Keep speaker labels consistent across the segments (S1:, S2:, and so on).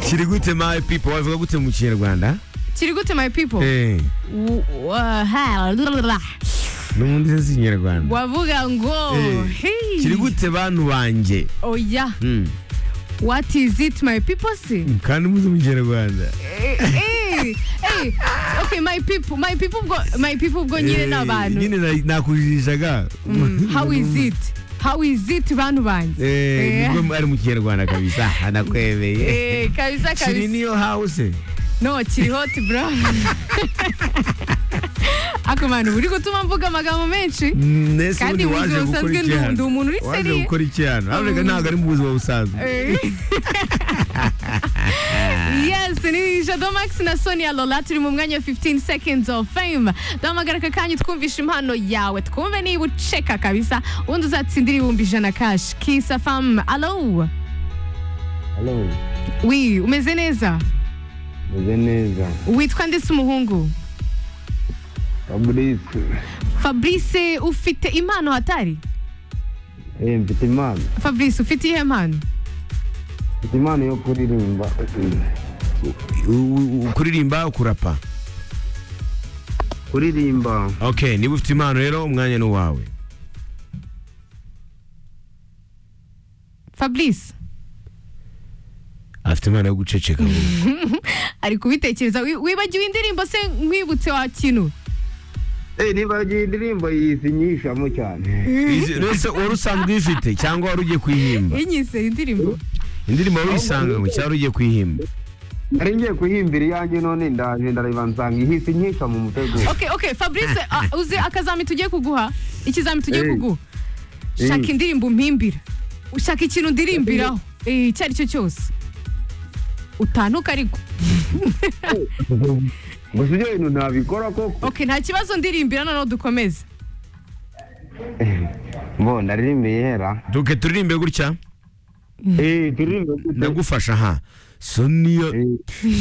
S1: kiri gute my people wabivuga gute mu kinyarwanda
S2: kiri gute my people
S1: Eh,
S2: W- wa- ha-
S1: no mu ndimi z'ikinyarwanda
S2: wavuga ngo
S1: Eh,
S2: hey.
S1: kiri gute bantu banjye
S2: oya
S1: Mm,
S2: what is it my people si
S1: kandi muzi mu kinyarwanda
S2: Eh, eh, eh, okay my people my people bwo my people bwo nyine
S1: Eh,
S2: ni abantu
S1: nyine na- nakujirishaga
S2: Mm, how is it how is it bantu banjye
S1: Eh,
S2: Eh.
S1: nibwo ari mu kinyarwanda kabisa anakwemeye
S2: Eh, kabisa
S1: kiri
S2: kabisa
S1: niyo house
S2: no kiri hot bro ako bantu uri gutuma mvuga amagambo menshi
S1: nese
S2: Kandi
S1: ubundi
S2: mu
S1: waje
S2: buzima
S1: gukora
S2: busanzwe
S1: iki
S2: ndi-
S1: hano?
S2: ndi umuntu uri
S1: waje
S2: seriye.
S1: gukora iki hano ariko ntabwo ari mu buzima busanzwe
S2: Eh. yes ni jado max na sonia lola turi mu mwanya wa 15 seconds of fame duhamagara aka kanya twumvishe impano yawe twumve niba uceka kabisa ubundi uzatsindira ibihumbi ijana kashi kisa famu alo
S3: Hello,
S2: wi umeze neza
S3: meze neza.
S2: witwa ndetse umuhungu
S3: Fabrice,
S2: fabrice ufite impano hatari
S3: eh, mfite impano.
S2: fabrice ufite iyihe mpano
S3: Mfite impano yo kuririmba.
S1: U- u- kuririmba kurapa
S3: Kuririmba.
S1: okay niba ufite impano rero umwanya ni uwawe
S2: fabrice
S1: afite impano yo guceceka
S2: ari kubitekereza Wi- wibagiwe indirimbo se nkwibutse wa kintu
S3: Eh, niba iyi ndirimbo yisinyishamo cyane.
S1: Izi- rese wari usanzwe uyifite cyangwa wari ugiye kuyihimba
S2: inyise indirimbo
S1: indirimbo wari uyisanganywe cyangwa wari ugiye kuyihimba
S3: Nari ngiye kuhimbira iyanjye none ndaje ndareba nsanga ihise inyisha mu mutego.
S2: okay okay fabrice ah, uzi akazami tugiye kuguha ikizami tugiye
S3: Eh.
S2: kuguha shaka indirimbo umpimbira ushaka ikintu ndirimbiraho Eh, icyo ari cyo cyose utanuka ariko
S3: Gusa ibyo bintu ntabikora koko.
S2: okay nta kibazo ndirimbira noneho dukomeze
S3: Bo ndaririmba ihera.
S1: duke turirimbe gutya
S3: Eh, turirimbe gute?
S1: ndagufasha ha sonia
S3: Eh,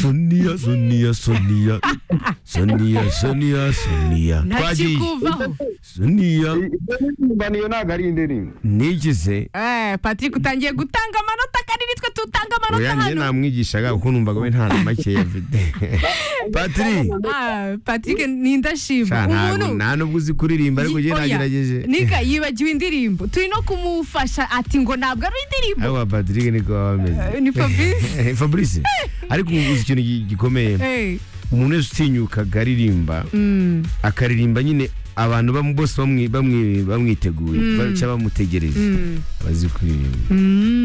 S1: sonia sonia sonia sonia sonia sonia
S2: nta
S1: twagiye
S2: kikuvaho
S1: sonia
S3: i- ibyo ndirimba niyo ntabwo ari indirimbo.
S1: nigize
S2: eh patrick utangiye gutanga amanota kandi nitwe tutanga amanota
S1: oyanjye
S2: hano
S1: namwigishaga kuko numvaga we nta na make afite patiri
S2: Ah, patrick ni indashima
S1: ntabwo
S2: umuntu
S1: nta nubwo uzi kuririmba ariko ugiye
S2: Oya,
S1: nagerageje
S2: nika yibagiwe indirimbo turi no kumufasha ati ngo ntabwo ari indirimbo
S1: aba patrick niko baba
S2: Eh, ni Fabrice.
S1: bameze fabrice ariko ubu uzi ikintu gi- gikomeye
S2: Eh,
S1: umuntu wese utinyukaga aririmba
S2: mm.
S1: akaririmba nyine abantu bam- bose bamwi- bamwi- bamwiteguye ba- cyangwa bamutegereje bazi kuririmba